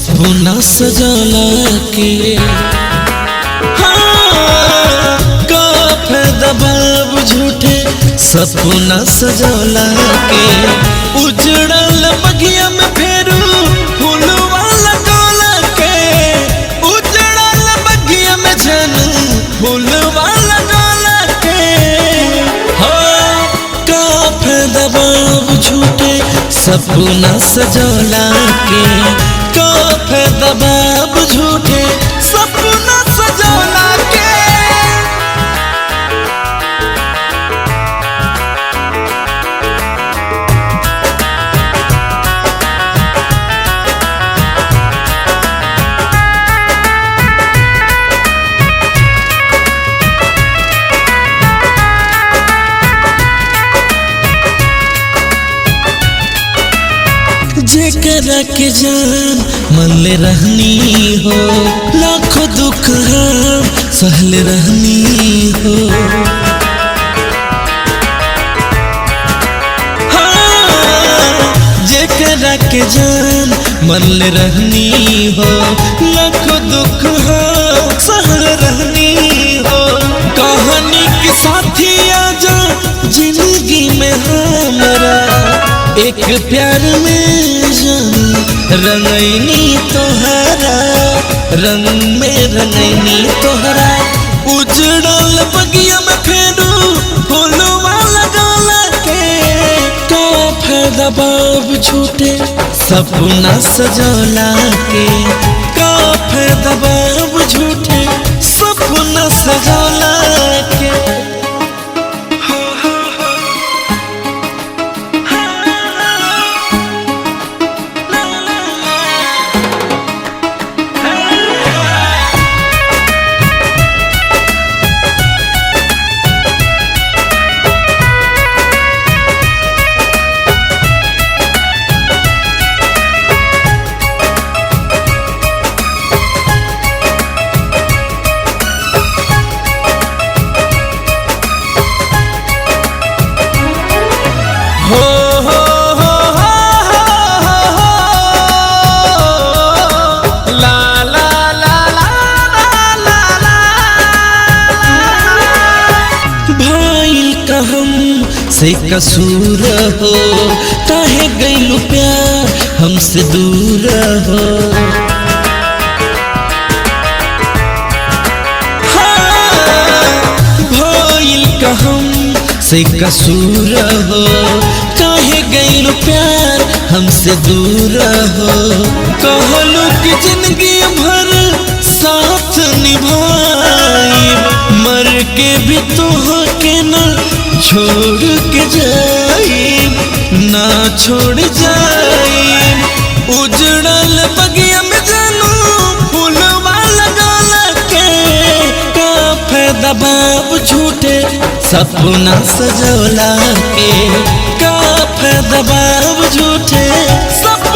सपना सजाला के हाँ, का फायदा बाब झूठे सपना सजाला के उजड़ल बगिया में फेरू फूलवा लगोला के उजड़ल बगिया में झनू फूलवा लगोला के हाँ, का फायदा बाब झूठे सपना सजोला के का फायदा बाब झूठे सपना सजोला के जेकरा के जान मन ले रहनी हो लाखों दुख हम सहल रहनी हो हाँ, जेकरा के जान मन ले रहनी हो लाखों दुख हम सहल रहनी हो कहानी के साथी आजा जिंदगी में हमारा एक प्यार में जान रंगैनी तोहरा रंग में रंगैनी तोहरा उजड़ल बगिया में फेरू फूलवा लगौला के का फायदा बाब झूठे सपना सजौला के का फायदा बाब झूठे सपना सजौला के हो हो हो हो हो ला ला ला ला ला ला भाईल का हम से कसूर हो काहे गइलू प्यार हमसे दूर हो भइल का हम से कसूर हो काहे गइल प्यार हमसे दूर हो कहलू कि जिंदगी भर साथ निभाई मर के भी तो के न छोड़ के जाई ना छोड़ जाई उजड़ल बगिया में जानू फूलवा लगौला के का फायदा बाब झूठे सपना सजौला के का फायदा बाब झूठे सपना